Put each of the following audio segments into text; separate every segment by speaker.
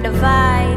Speaker 1: the vibe.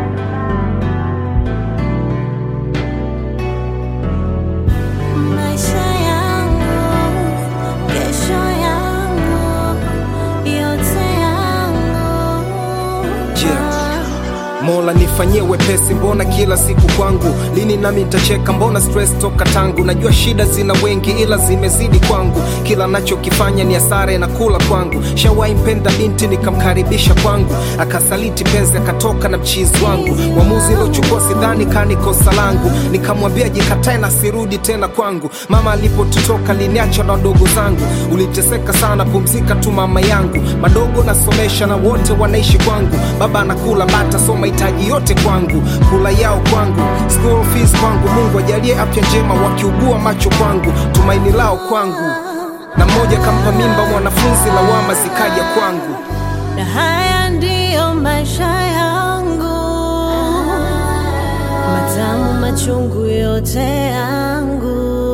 Speaker 2: Maisha yangu, kesho yangu, yote yangu.
Speaker 3: Yeah. Mola nifanyie wepesi, mbona kila siku kwangu? Lini nami nitacheka? Mbona stress toka tangu? Najua shida zina wengi, ila zimezidi kwangu. Kila nachokifanya ni hasara na kula kwangu. Shawahi mpenda binti nikamkaribisha kwangu, akasaliti penzi, akatoka na mchizi wangu. Uamuzi uliochukua sidhani kani kosa langu, nikamwambia jikatae na sirudi tena kwangu. Mama alipotutoka liniacha na wadogo zangu, uliteseka sana, pumzika tu mama yangu. Madogo nasomesha na wote wanaishi kwangu, baba anakula bata, so mahitaji yote kwangu, kula yao kwangu, school fees kwangu. Mungu ajalie afya njema, wakiugua macho kwangu, tumaini lao kwangu. Na mmoja kampa mimba mwanafunzi, lawama zikaja kwangu.
Speaker 2: Na haya ndiyo maisha yangu, matamu machungu yote yangu,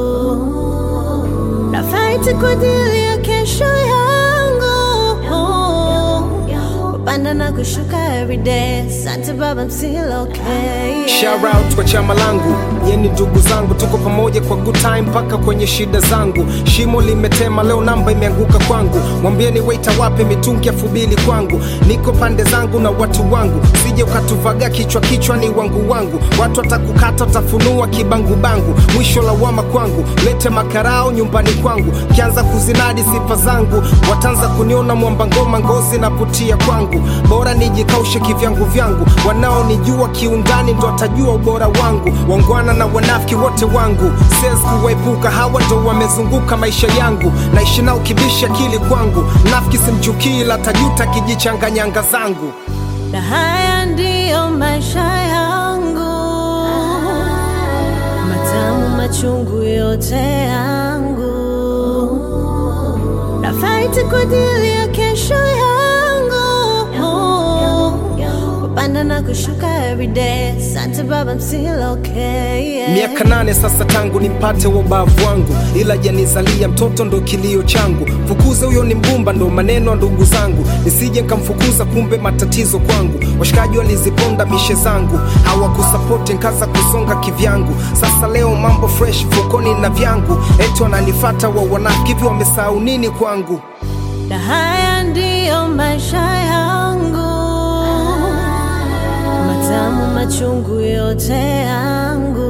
Speaker 2: na fight kwa ajili ya kesho yangu, kupanda na kushuka everyday. Asante baba, I'm still okay.
Speaker 3: Shout out kwa chama langu, nyeni ndugu zangu, tuko pamoja kwa good time mpaka kwenye shida zangu. Shimo limetema leo, namba imeanguka kwangu, mwambieni waita wape mitungi elfu mbili kwangu. Niko pande zangu na watu wangu, sije ukatuvaga kichwa kichwa, ni wangu wangu. Watu watakukata watafunua kibangu bangu, mwisho lawama kwangu. Lete makarao nyumbani kwangu, kianza kuzinadi sifa zangu, wataanza kuniona mwamba ngoma, ngozi na putia kwangu. Bora nijikaushe kivyangu vyangu, wanaonijua kiundani ndo watajua ubora wangu. Wangwana na wanafiki wote wangu, siwezi kuwaepuka, hawa ndo wamezunguka maisha yangu. Naishi nao kibisha akili kwangu, nafiki simchukii, ila tajuta kijichanganyanga zangu.
Speaker 2: na haya ndiyo maisha yangu, matamu machungu yote yangu, na fight kwa ajili ya kesho yangu, kupanda na kushuka everyday. Asante baba, I'm still okay. yeah.
Speaker 3: Miaka nane sasa tangu nimpate wa ubavu wangu, ila janizalia mtoto ndo kilio changu. Fukuza huyo ni mgumba, ndo maneno ya ndugu zangu, nisije nkamfukuza, kumbe matatizo kwangu. Washikaji waliziponda mishe zangu, hawakusapoti nkaza kusonga kivyangu. Sasa leo mambo fresh fukoni na vyangu, eti wananifata wa wanafiki, hivi wamesahau nini kwangu?
Speaker 2: na haya ndiyo maisha yangu, matamu machungu yote yangu,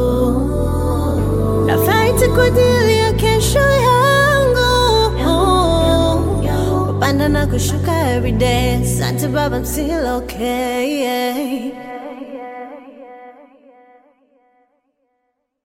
Speaker 2: na fight kwa ajili ya kesho yangu, kupanda na kushuka everyday. Asante baba, I'm still okay. yeah.